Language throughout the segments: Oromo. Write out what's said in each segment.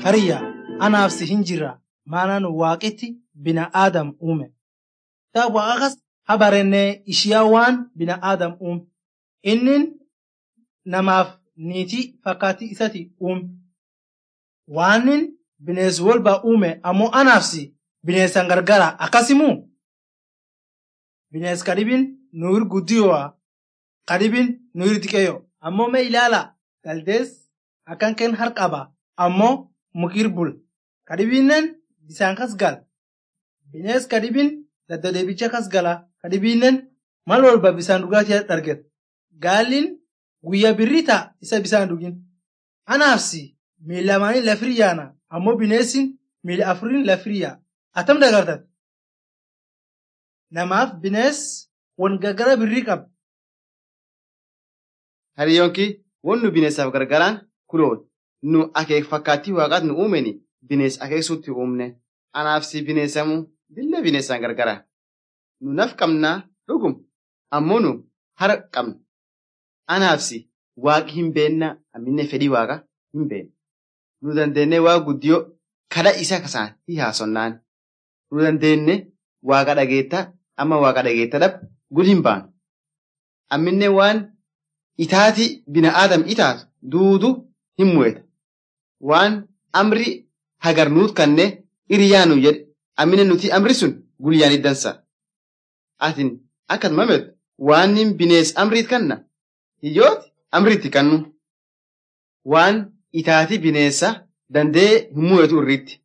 Hariyya anaaf si hin jirra maanaan waaqitti bina'aadam uume. Taa waaqas habarennee ishiyaa waan bina'aadam uume. Innin namaaf niitii fakkaattii isati uume. Waanin binees walba uume ammoo anaaf si bineessan gargara akkasimuu? Binees kadhibin nuur guddiyoo kadhibin nuur xiqqeeyyo ammoo mee ilaala galdees akkan ken harqaba ammoo mukir bul kadhibinnen bisaan kas gal binees kadhibin daddadeebicha kas gala kadhibinnen mal walba bisaan dhugaatii darget gaallin guyya birrita isa bisaan dhugin anaafsi miila lamaanii lafiryaana ammoo bineessin miila afurin lafiryaa atam dagartat namaaf binees wan gargara birrii qaba. Hariyoonki wannu bineessaaf gargaraan kuloon nu akeek fakkaattii waaqaat nu uumeni binees akeeksuutti uumne anaaf si bineessamu billa bineessaan gargara. Nu naf qabnaa dhugum ammoo nu hara qabna. Anaaf si waaqi hin beennaa amminne fedhii waaqa hin beenna. Nu dandeennee waa guddiyoo kadha isa kasaan hi haasonnaan. Nu dandeenne waaqa dhageettaa amma waaqa dhageetta dhab gud hin baanu. Amminne waan itaati bina'aadam itaatu duudu hin mu'eta. Waan amri hagar nuut kanne iriyaanu jedhe ammine nuti amri sun guyyaan iddansa. Atin akkat mamet waan binees amriit kanna hiyyooti amriitti kannu. Waan itaati bineessa dandee hin mu'etu irriitti.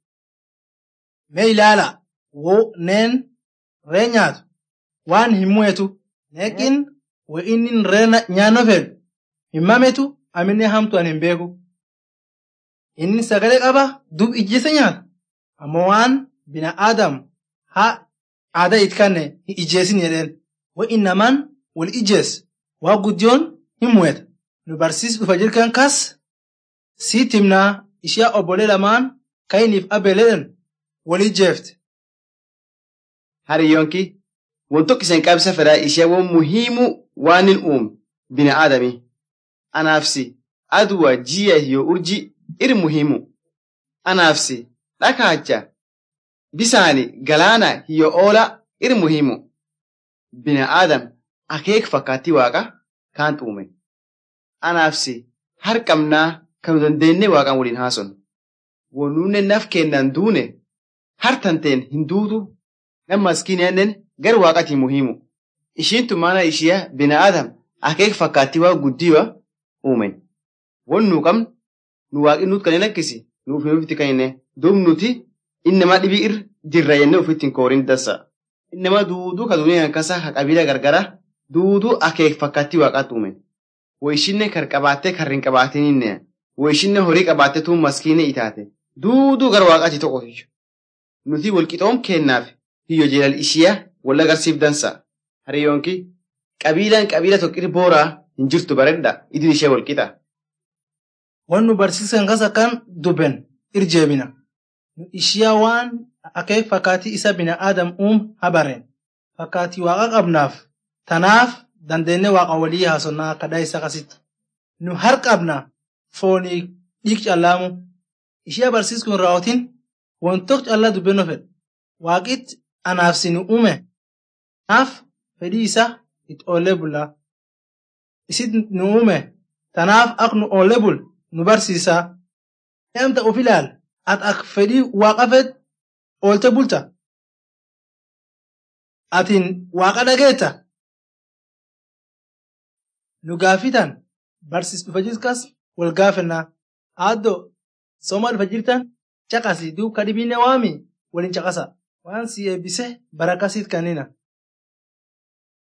Mee ilaala woo neen ree nyaatu waan hin mu'etu neeqin wa inni ree nyaanno fedhu hin mametu aminne hamtu an hin beeku. Inni sagalee qaba dub ijjeessa nyaata ammoo waan bina'aadam haa aadaa it kanne hin ijjeessin jedheen wa innamaan wal ijjeessa waa guddiyoon hin mu'eta nu barsiis dhufa jirkan kas sii timnaa ishiyaa obbolee lamaan kayiniif abeeledhan wal ijjeefte. Hariyoonki wantoota isaan qabsa fedhaa ishee waan muhiimu waan hin uume bina'aadami. Anaafsi aduwa ji'a yoo urji iri muhiimu. Anaafsi dhakaacha bisaani galaana yoo oola iri muhiimu. Bina'aadam akeek fakkaattii waaqa kaan uume. Anaafsi harqabnaa kan nu dandeennee waaqaan waliin haasofnu. Wanuunne naf kennan duune hartanteen hin duutu nam maskiinaannen gar waaqatii muhiimu. Ishiintu mana ishiyaa bina'aadam akeek fakkaattii waa guddiwa uumen. Wan nu qabnu nu waaqi nuut kan hin lakkisi nuuf hin uffiti kan hin duub nuti innamaa dhibii ir jirra jennee ofitti hin koorin dansa. Innamaa duuduu ka duuniyaa kasa ka qabiila gargara duuduu akeek fakkaattii waaqaatti uumen. Woyishinne kar qabaattee kar hin qabaatinne woyishinne horii qabaattee tuun maskiinee itaate duuduu gara waaqaatti tokko nuti walqixoom kennaaf hiyyo jeelal ishiyaa wal agarsiif dansa. Hariyoonki qabiilaan qabiila tokkir booraa hin jirtu baredha idil ishee walqixa. Wan nu barsiisan kas akkan dubben irjeebina. Nu ishiyaa waan akeek fakkaatii isa bina'aadam uum habareen. Fakkaatii waaqa qabnaaf tanaaf dandeennee waaqa walii haasonnaa kadhaa isa kasitti. Nu har qabna foonii dhiig callaamu. Ishiyaa barsiiskun raawwatiin wantoota callaa dubbannoo fedha. Waaqitti anaaf si nu uume. Kanaaf fedhii isaa itti oollee bullaa. Isit nu uume tanaaf ak nu oollee bul nu barsiisaa. Namta of ilaal at ak fedhii waaqa fed oolte bulta. Atiin waaqa dhageetta. Nu gaafitan barsiis dhufa jirkas wal gaafannaa. Aaddoo sooma dhufa jirtan caqasi duub kadhibiinne waami waliin caqasa. Waan si eebbise barakasiit kannina.